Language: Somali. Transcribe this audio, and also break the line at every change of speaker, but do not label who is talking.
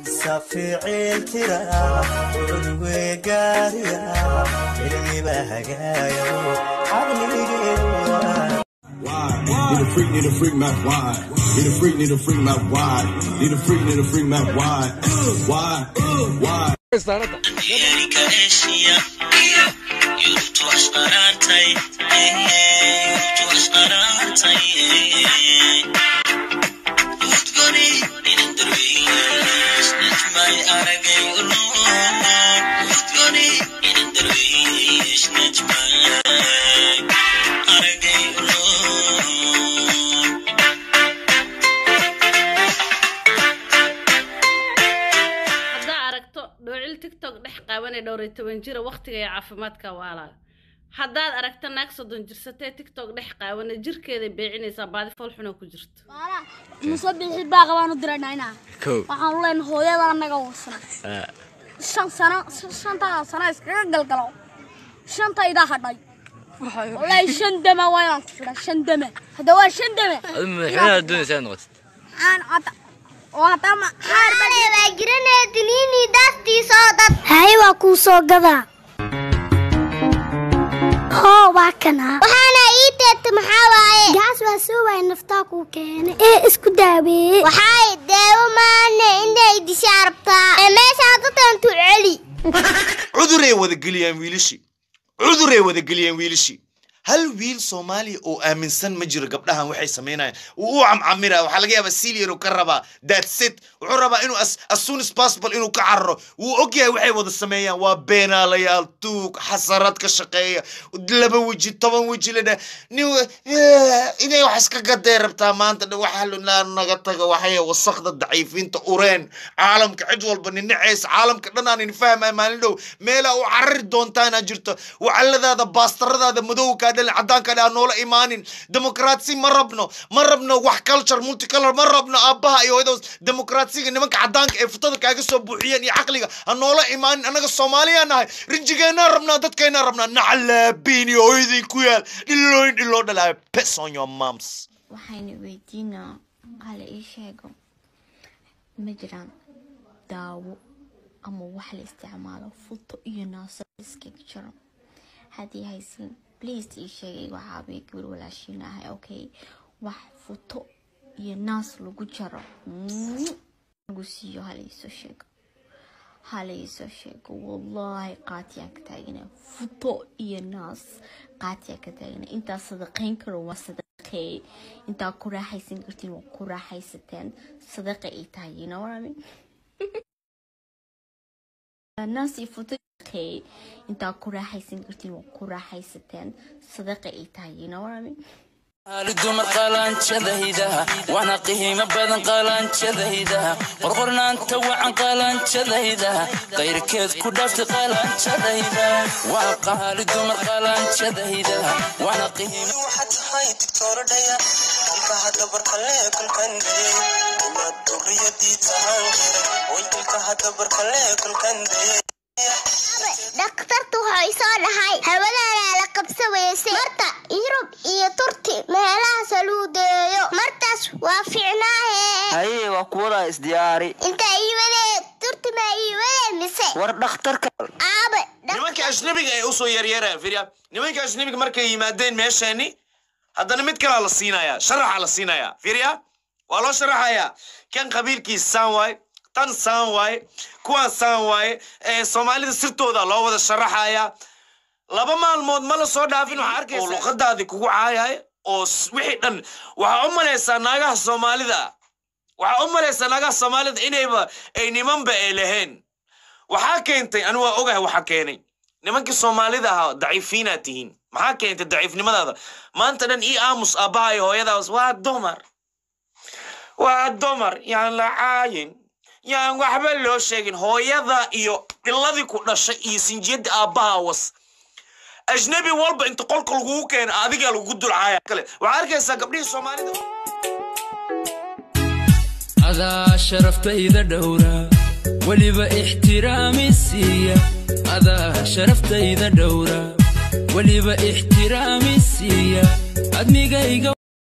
safiicil tira udwe gaariya cilmiba hagaayo caqligeedu
Need a freak, need a freak, Mac wide. Need a freak, need a freak, Mac wide. Need a freak, need a freak, Mac wide. Why? Why?
Amerika Asia Yurtu asqarantay Yurtu asqarantay Udgoni inin darwiis Najmay aragay ulu Udgoni inin darwiis Najmay aragay ulu
haddaa aragto dhoocil tiktok dhex qaawanee dhowr iyo toban jira waqtiga iyo caafimaadka waalaga haddaad aragto naag soddon jirsatee tiktok dhex qaawane jirkeeday beecinaysaa baadi fool xunoo ku jirto
muso bixi baa qabaan u diraynaa waxaan u leenahay hooyada annaga wasna shan sano shantaa sano iskaga galgalo shantaydaa hadhay wallaahi shan dama waa inaan ku fidha shan dama hadda waa shan dama
madaxweynaha doonaysaa noqotid
aan cata oo haddama qaar
baa jiranee diniini daastiisoo dad hay waa kuu soo gadaa hoo waa kana waxaana ii teegta maxaa waaye gaas waa soo waay naftaa kuu keene ee isku daaweeye waxaay daawo maane inay dishaa rabtaa ee meeshaa dadkantu celi
cuduray wadageliyaan wiilashii cuduray wadageliyaan wiilashii hal wiil soomaaliya oo aaminsan ma jiro gabdhahan waxay samaynayaan wuu u camcamira waxaa laga yaabaa silier uu ka rabaa daadset wuxuu rabaa inuu as, as soon as possible inuu ka cararo wuu ogyahay waxay wada sameeyaan waa beenaalayaal tuug xasarad ka shaqeeya laba weji toban weji la dhah nin wa- eh, inay wax iska gadee rabtaa maanta dhan waxa lunaa naga taga waxay wasakda daciifiinta ureen caalamka cid walba ninacaysa caalamka dhan aan fahmay maalin dhow meelaa u carari doontaana jirto wacaladaada baastaradaada madowkaa dhalin cadaanka dhaa noola imaanin demokraatsi ma rabno ma rabno wax culture multicolor ma rabno aabbaha iyo hooyada demokraatsiga nimanka cadaanka ee futada kaaga soo buuxiyeen iyo caqliga ha noola imaanin annaga soomaaliyaa nahay rinjigeenaa rabnaa dadkeenaa rabnaa nacalaabiin iyo hooyadii ku yaal dhilooyin dhiloo dhalaayo pes on your moms
waxayna weydiinaa hala ii sheego ma jiraan daawo ama wax la isticmaalo futo iyo naaso iskaga jiro haddii haysin please ii sheegay waxaa bay gabar walaashiin ahay okay wax futo iyo naas lagu jaro Mm. lagu siiyo hala iisoo sheego hala iisoo sheego wallaahi qaatiyaan ka taagana futo iyo naas qaatiyaan ka taagana intaa sadaqayn karo waa sadaqee intaa ku raaxaysan kartiin waa ku raaxaysateen sadaqa ay tahay you know what I mean naas iyo futo sadaqee intaa ku raaxaysan kartiin waa ku raaxaysateen sadaqa ay tahay you know what I mean
hali dumar qaalaanjadayda waana qiimo badan qaalaanjadayda qorqornaanta wacan qaalaanjadayda qayrkeed ku dhaafta qaalaanjadayda waa qaali dumar qaalaanjadayda waana qiimo
waxaad tahay digtooradhaya ilkaha dabarkale kulkandayey inaad duriyadii tahaan jiray oy ilkaha dabarkale kulkandayey
dhakhtartu waxay soo dhahay hawadaanaa la qabsa weysay marta yurub iyo turti meelahaas lagu deeyo martaas waa fiicnaahe
haye waa kuwadaa isdiyaari
inta iiwadee turti ma iiwadee mise
war dhakhtarka
aabe
nimanka ajnabiga ee usoo yaryaraya firya nimanka ajnabiga markay yimaadeen meesheeni haddana mid kalaa la siinayaa sharaxa la siinayaa firya waa loo sharaxayaa kan qabiilkiis saan waaye tan saan waaye kuwaan saan waaye ee soomaalida sirtooda loo wada sharaxayaa laba maalmood ma la soo dhaafin waxaa arkaysa oo luqadaadii kugu caayay oo s- wixii dhan waxaa u malaysaa naagaha soomaalida waxaa u malaysaa naagaha soomaalida inayba ay nimanba ay lahayn waxaa keentay anu waa ogahay waxaa keenay nimankii soomaalida ahaa daciifiinaad tihiin maxaa keentay daciifnimadaada maanta dhan ii aamus aabbaha iyo hooyadaas waa dumar waa dumar yaan la caayin yaan waxba loo sheegin hooyada iyo dhiladii ku dhashay iyo sinjiyadda aabbaha was ajnabi walba inta qolka lagugu keena adigaa lagugu dulcaaya kale waxaa arkaysaa gabdhihii soomaalida
adaa sharaftayda dhowra weliba ixtiraami siiya adaa sharaftayda dhowra weliba ixtiraami siiya admigayga